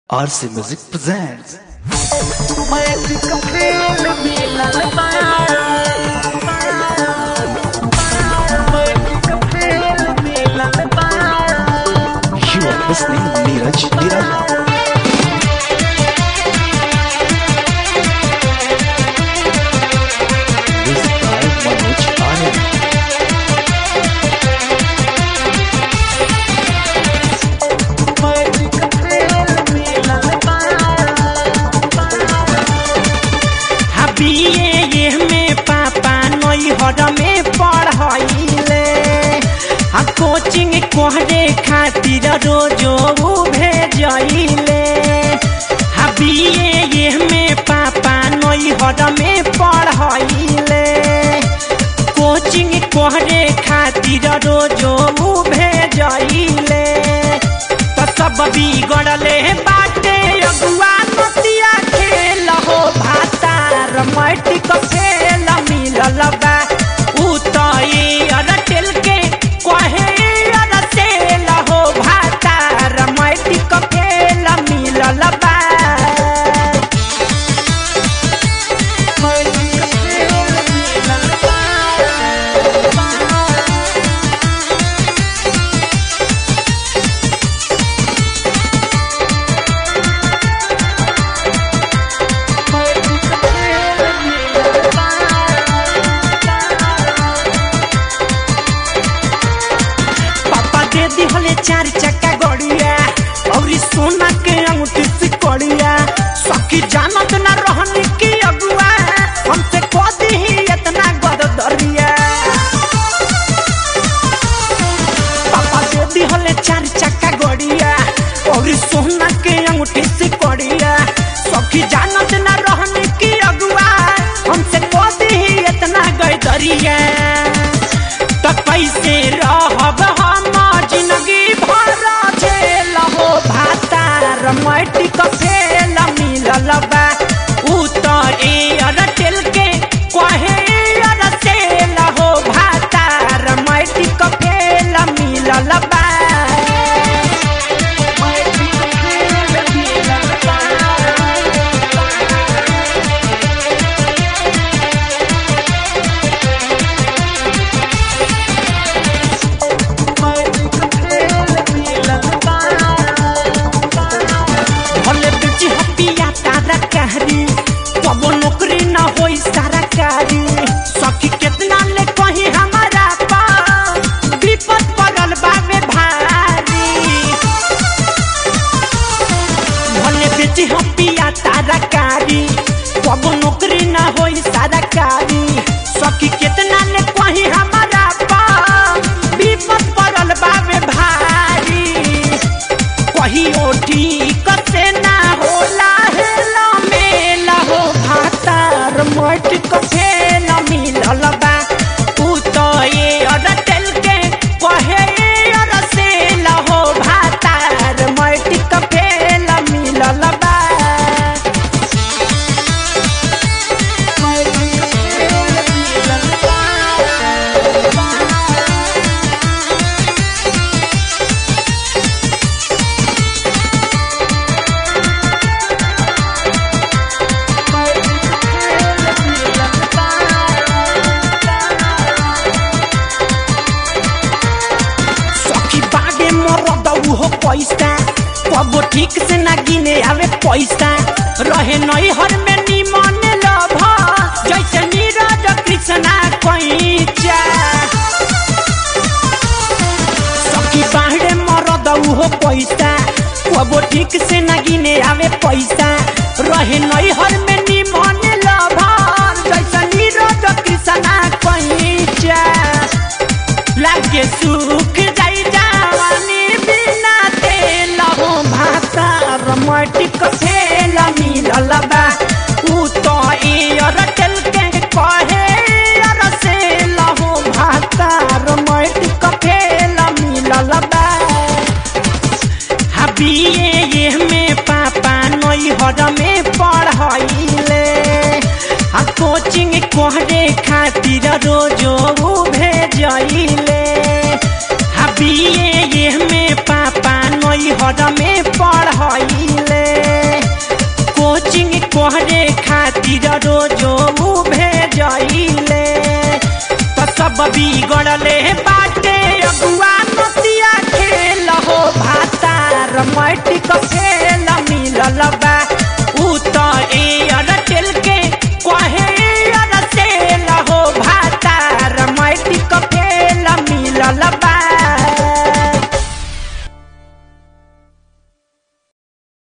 RC Music presents You are listening Neeraj Niraja. Music by Manoj Anand. हबिए ये में पापा नई हर में पढ़ाइले आ कोचिंग कोहरे खातिर रोजो भेजइले हबिए ये में पापा नई हर में पढ़ाइले कोचिंग कोहरे खातिर रोजो भेजइले तो सब बिगड़ले बाटे अगुआ नतिया खेल हो भातार मटी को खेल मिलल बा उ तो ई अरटेल के कहे अरटेल हो भातार मटी को खेल मिलल बा पापा दे दिहले चार चक्का गड़िया और ई सोना के अंगूठी से कड़िया सखी जानत ना रहनी की अगुआ हमसे कह ही इतना गदरिया पापा दे दिहले चार चक्का गड़िया और ई सोना के अंगूठी से कड़िया सखी जानत ना रहनी की अगुआ हमसे कह ही इतना गदरिया त कैसे रहब हम जिंदगी भर झेल हो भातार मटी क फेल मिलल बा उ त एयरटेल के कहे एयरटेल हो भातार मटी क फेल मिलल बा भले बेची हपिया तारा कहरी कबो नौकरी न होई सारा कारी सखी कितना ले कहीं हमारा पा विपद पड़ल बावे भारी भले बेची हपिया तारा कारी कबो नौकरी न होई सारा कारी सखी कितना ले कहीं हमारा पा विपद पड़ल बावे भारी कहियो ठीक से ना होला हेला मेला हो भातार मट को फेल मिलल बा तू तो ये अरटेल के कहे अरसेल हो भातार मट को फेल मिलल बा सखी बागे मरद हो पैसा कबो ठीक से ना गिने आवे पैसा रहे नई हर में निमन लभ जैसे नीरज कृष्णा कैचा सखी बाहरे मरद हो पैसा कबो ठीक से ना गिने आवे पैसा रहे नई हर में निमन लभ जैसे नीरज कृष्णा कैचा लागे सुख जाई जावानी बिना तेल हो भातार मटी क फेल मिलल बा उ तो एयरटेल के कहे अरसेल हो भातार मटी क फेल मिलल बा हबिए ये में पापा नई हर में पढ़ाइले आ कोचिंग कोहरे खातिर रोजो भेजइले हबिए ये में पापा नई हर में पढ़ाइले करे खातिर रोजो भेजइले त सब बिगड़ले बाटे अगुआ नतिया खेल हो भातार मैटिक फेल मिलल